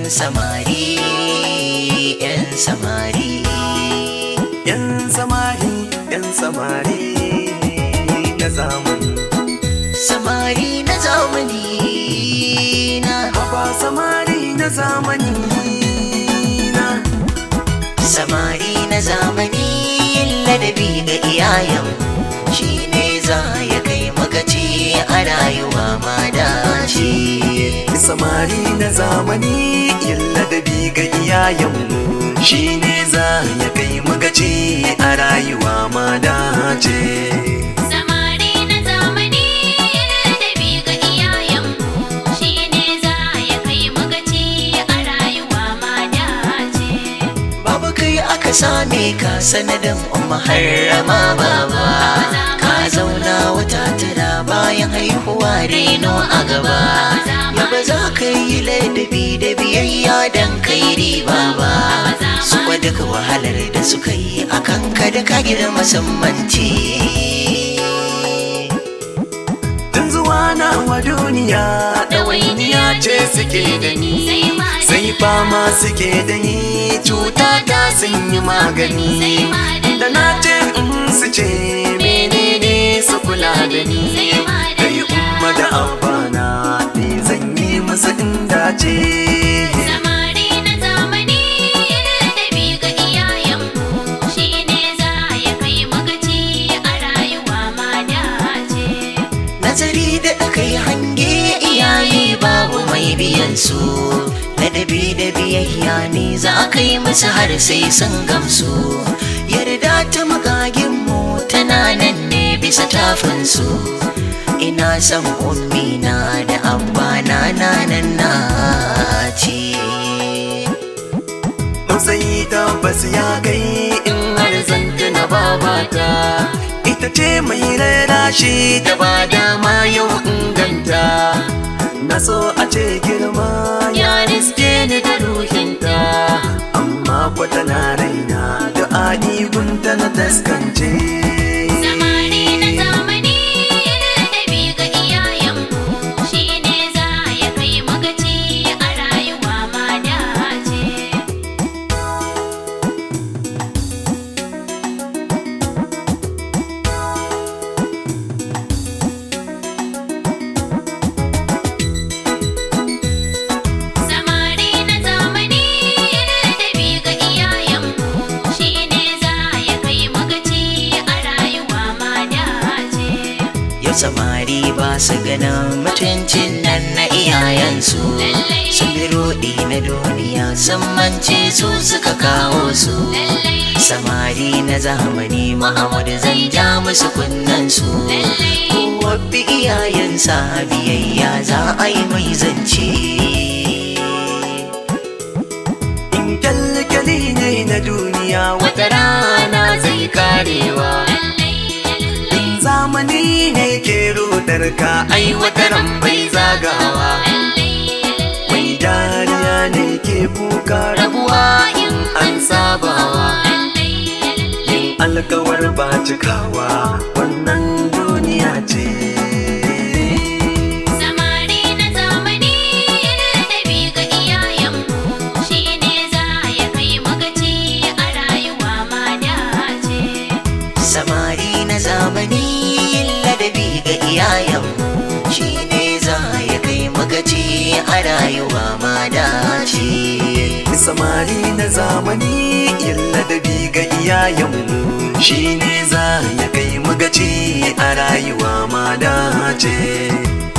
samari yan samari yan samari yan samari na zamani samari na zamani na haba samari na zamani na samari na zamani ladabi ga iyayen shi ne za ya kai magaci a rayuwa ma dace samari na zamani yin ladabi ga iyayenmu shi ne za ya kai magaci a rayuwa ma dace Samari na zamani ladabi ga iyayenmu shi ne za ya kai mu gaci a rayuwa ma dace. babu kai aka same ka sanadin umma harrama baba ka zauna wata tara bayan haihuwa reno a gaba ya ba za ka yi ladabi da biyayya don kai riba ba su kwa duk wahalar da suka yi a kanka da ka girma sammanci tun zuwa na wa duniya ɗawainiya ce suke da ni sai fama suke da ni cuta ta sun yi magani da na ce in su ce menene su kula da ni da yi umma da abana ne zan yi musu inda ce Samari na zamani ladabi ga iyayenmu shi ne za ya kai mu gaci a rayuwa ma dace. nazari da kai hange iyaye babu mai biyan su ladabi da biyayya ne za a kai musu har sai sun gamsu yarda ta magaginmu tana nan ne bisa tafinsu ina son ummina da abbana na nan na ce Matsayi tabbas ya kai in har zanta na babata Ita ce mai rarashi da ba dama yau inganta Na so a ce girma ya riske ni da ruhinta Amma kwata na raina da gunta na taskance Samari na zamani ladabi ga iyayenmu shi ne za ya kai mu gaci a rayuwa ma dace. Samari na zamani ladabi ga iyayenmu shi ne za ya kai mu gaci a rayuwa ma dace. yau samari ba su ganin mutuncin nan na iyayensu sun bi roɗi na duniya sun mance su suka kawo su samari na zamani Muhammadu zan ja musu kunnensu kowa bi iyayensa biyayya za a yi mai zance In kyalkyali ne na duniya wata rana zai karewa In zamani ne ke rudar ka ai wata ran bai zagawa Mai dariya ne ke kuka rabuwa in an sabawa Yin alkawar ba cikawa wannan duniya ce Samari na zamani ladabi ga iyayenmu shi ne za ya kai mu gaci a rayuwa ma dace. samari na zamani ladabi ga iyayenmu shi ne za ya kai magaci a rayuwa ma dace samari na zamani yin ladabi ga iyayenmu shi ne za ya kai magaci a rayuwa ma dace